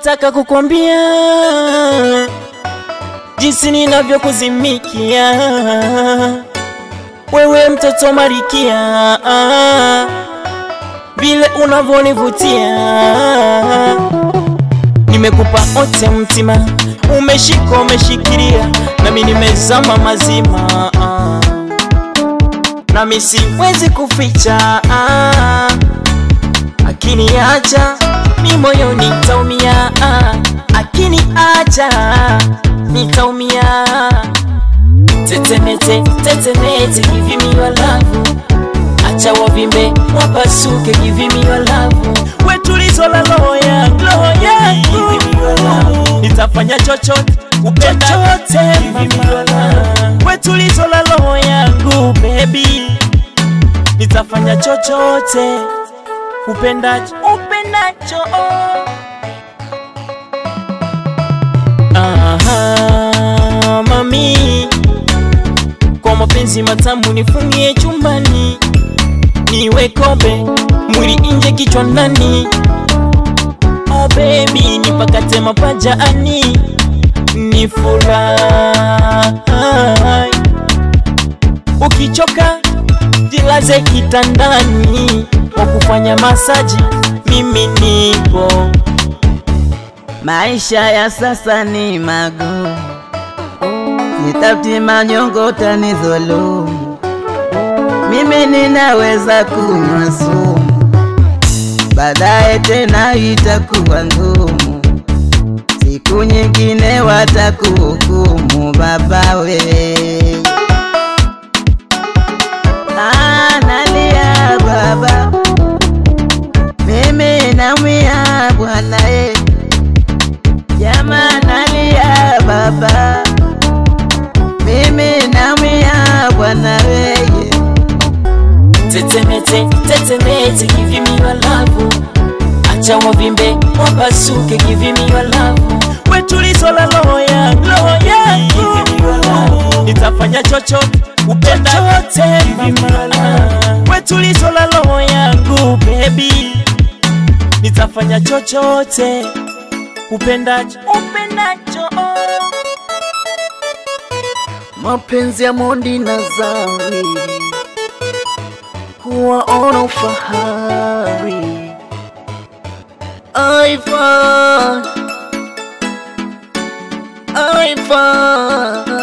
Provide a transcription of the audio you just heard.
nataka kukwambia jinsi ninavyokuzimikia wewe mtoto Marikia, vile unavyonivutia. Nimekupa ote mtima, umeshika umeshikilia, nami nimezama mazima, nami siwezi kuficha akiniacha mi moyo nitaumia, akiniacha nitaumia. Tetemete, tetemete, give me your love. Acha wavimbe wapasuke, give me your love. We tulizo la roho yangu, roho yangu, nitafanya chochote kupenda chochote, mama. We tulizo la roho yangu, baby, nitafanya chochote upendacho, upendacho. Aha, mami, kwa mapenzi matamu nifungie chumbani, niwe kobe, mwili nje, kichwa ndani. Oh baby, nipakate mapajani, ni furahi. Ukichoka jilaze kitandani, kwa kufanya masaji mimi nipo. Maisha ya sasa ni magumu, sitafuti manyongo utanidhulumu. Mimi ninaweza kunywa sumu, baadaye tena itakuwa ngumu. Siku nyingine watakuhukumu baba we. Ah, nalia baba, mimi naumia bwana eh. Jamaa nalia baba, mimi naumia bwana weye. Tetemete, tetemete, give me your love. Acha wavimbe wapasuke, give me your love. We tulizo la roho yangu, roho yangu, nitafanya chochote upenda chochote, mama. We tulizo la roho yangu, baby, nitafanya chochote upendacho, upendacho. mapenzi ya Mondi na Zari kuwaona ufahari Ivan Ivan